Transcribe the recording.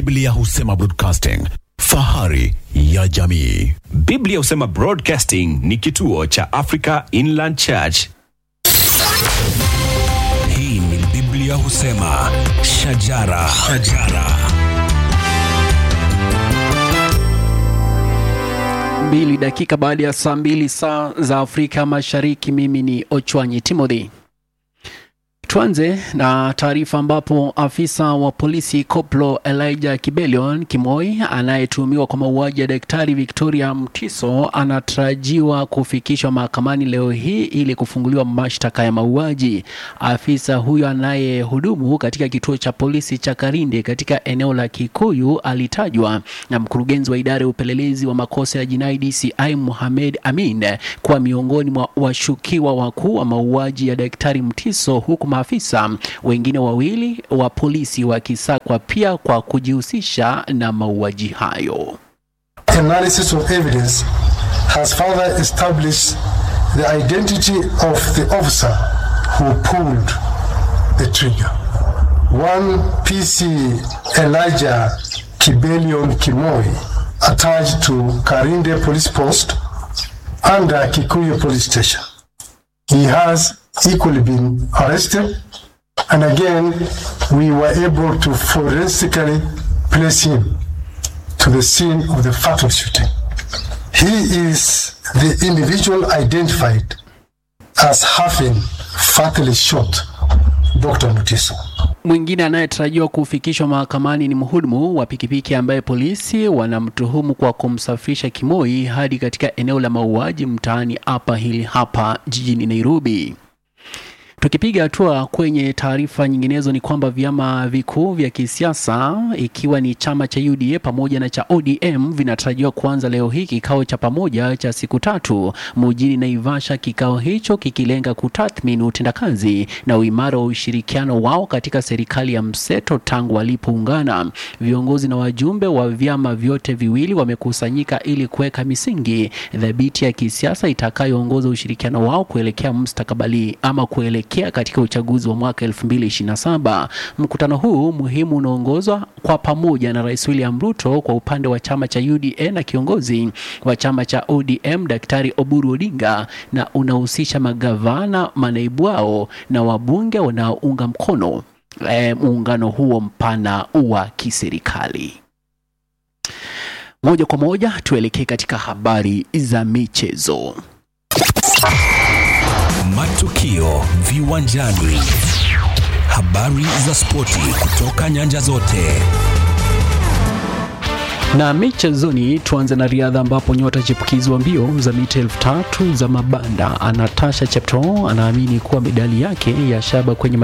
Biblia husema broadcasting, fahari ya jamii. Biblia husema Broadcasting ni kituo cha Africa Inland Church. Hii ni Biblia husema shajara, shajara. mbili dakika baada ya saa mbili saa za Afrika Mashariki. Mimi ni Ochwanyi Timothy. Tuanze na taarifa ambapo afisa wa polisi Koplo Elijah Kibelion Kimoi anayetuhumiwa kwa mauaji ya daktari Victoria Mtiso anatarajiwa kufikishwa mahakamani leo hii ili kufunguliwa mashtaka ya mauaji. Afisa huyo anayehudumu katika kituo cha polisi cha Karinde katika eneo la Kikuyu alitajwa na mkurugenzi wa idara ya upelelezi wa makosa ya jinai DCI Mohamed Amin kuwa miongoni mwa washukiwa wakuu wa mauaji ya daktari Mtiso huku maafisa wengine wawili wa polisi wakisakwa pia kwa kujihusisha na mauaji hayo. analysis of evidence has further established the identity of the officer who pulled the trigger. One PC Elijah Kibelion Kimoi, attached to Karinde Police Post under Kikuyu Police Station. He has equally been arrested, and again, we were able to forensically place him to the scene of the fatal shooting. He is the individual identified as having fatally shot Dr. Mutiso. Mwingine anayetarajiwa kufikishwa mahakamani ni mhudumu wa pikipiki ambaye polisi wanamtuhumu kwa kumsafirisha Kimoi hadi katika eneo la mauaji mtaani Upper Hill hapa jijini Nairobi. Tukipiga hatua kwenye taarifa nyinginezo ni kwamba vyama vikuu vya kisiasa ikiwa ni chama cha UDA pamoja na cha ODM vinatarajiwa kuanza leo hii kikao cha pamoja cha siku tatu mjini Naivasha, kikao hicho kikilenga kutathmini utendakazi na uimara wa ushirikiano wao katika serikali ya mseto tangu walipoungana. Viongozi na wajumbe wa vyama vyote viwili wamekusanyika ili kuweka misingi thabiti ya kisiasa itakayoongoza ushirikiano wao kuelekea mustakabali ama kuelekea katika uchaguzi wa mwaka 2027. Mkutano huu muhimu unaongozwa kwa pamoja na Rais William Ruto kwa upande wa chama cha UDA na kiongozi wa chama cha ODM Daktari Oburu Odinga, na unahusisha magavana, manaibu wao na wabunge wanaounga mkono e, muungano huo mpana wa kiserikali. Moja kwa moja tuelekee katika habari za michezo. Matukio viwanjani, habari za spoti kutoka nyanja zote. Na michezoni, tuanze na riadha ambapo nyota chipukizi wa mbio za mita elfu tatu za mabanda Anatasha Cheptoo anaamini kuwa medali yake ya shaba kwenye